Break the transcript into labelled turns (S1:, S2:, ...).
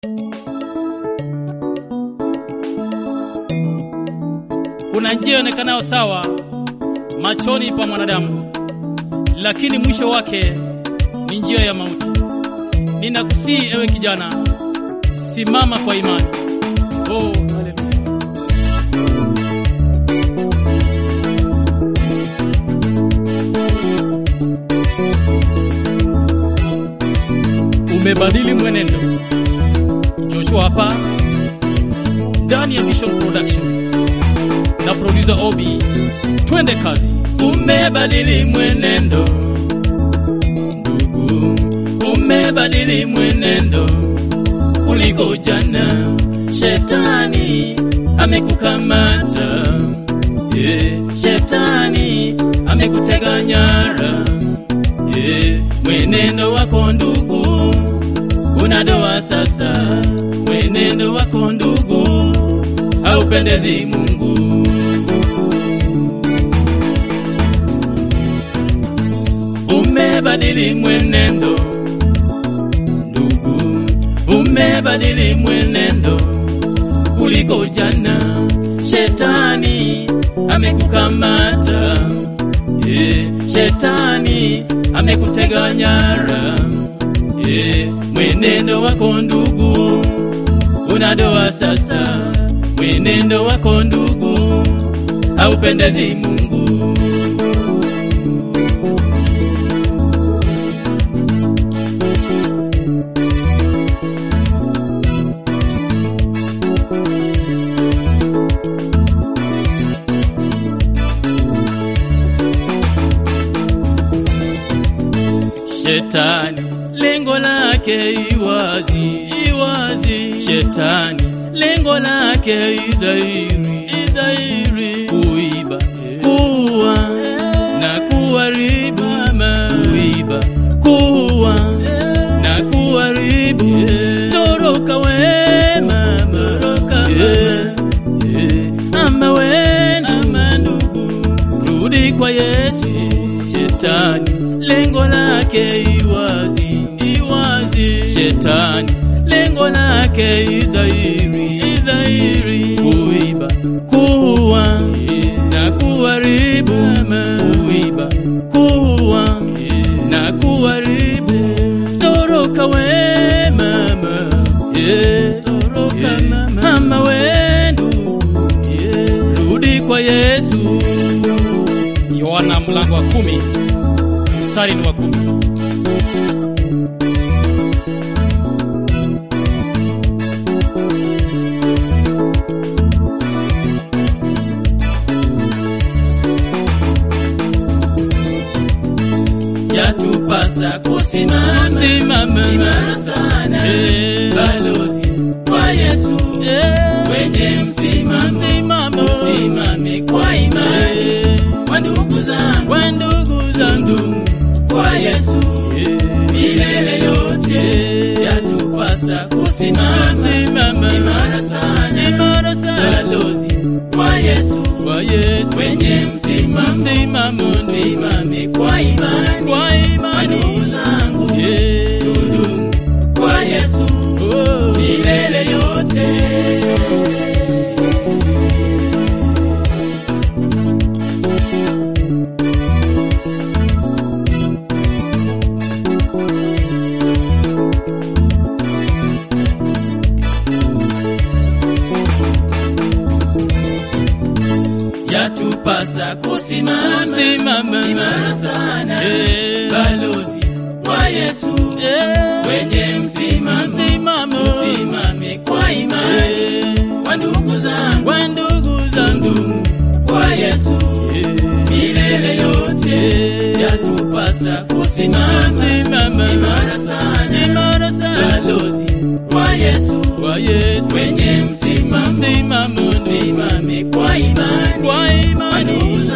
S1: Kuna njia ionekanayo sawa machoni pa mwanadamu, lakini mwisho wake ni njia ya mauti. Ninakusihi ewe kijana, simama kwa imani. Oh, haleluya. Umebadili mwenendo. Joshua hapa ndani ya Vision Production na producer Obi, twende kazi. Umebadili mwenendo ndugu, umebadili mwenendo kuliko jana. Shetani amekukamata, yeah. Shetani amekutega nyara, yeah. Mwenendo wako ndugu unadoa sasa, mwenendo wako ndugu haupendezi Mungu. Umebadili mwenendo ndugu, umebadili mwenendo kuliko jana. Shetani amekukamata, yeah. Shetani amekutega nyara, yeah. Mwenendo wako ndugu unadoa sasa, mwenendo wako ndugu haupendezi Mungu. Shetani lengo lake iwazi, iwazi. Shetani lengo lake idhairi, idhairi. Kuiba, kuua na kuharibu, kuiba, kuua na kuharibu. Toroka we mama, toroka ama we ndugu, rudi kwa Yesu. Shetani lengo lake iwazi, iwazi. Shetani lengo lake idhairi, idhairi. Kuiba, kuua na kuharibu, kuiba, kuua na kuharibu. Toroka we mama, yeah. Toroka mama, mama we ndugu, yeah. Rudi kwa Yesu. Yohana mlango wa kumi mstari ni wa kumi. Yatupasa kusimama simama imara sana, eh, balozi wa Yesu eh, wenye msimamo msimamo, usimame kwa imani kwa ndugu zangu, kwa ndugu zangu kwa Yesu milele yote yatupasa kusimama simama imara sana, imara sana, balozi wa Yesu wa Yesu wenye msimamo msimamo, simame kwa imani kwa imani, ndugu zangu yeah. tudumu kwa Yesu oh. milele yote yatupasa kusimama simama imara sana, eh, balozi wa Yesu eh, wenye msimamo msimamo, usimame kwa imani kwa ndugu zangu, kwa ndugu zangu kwa Yesu milele yote yatupasa kusimama simama imara sana, imara sana, balozi wa Yesu wa Yesu wenye msimamo msimamo, usimame kwa imani kwa imani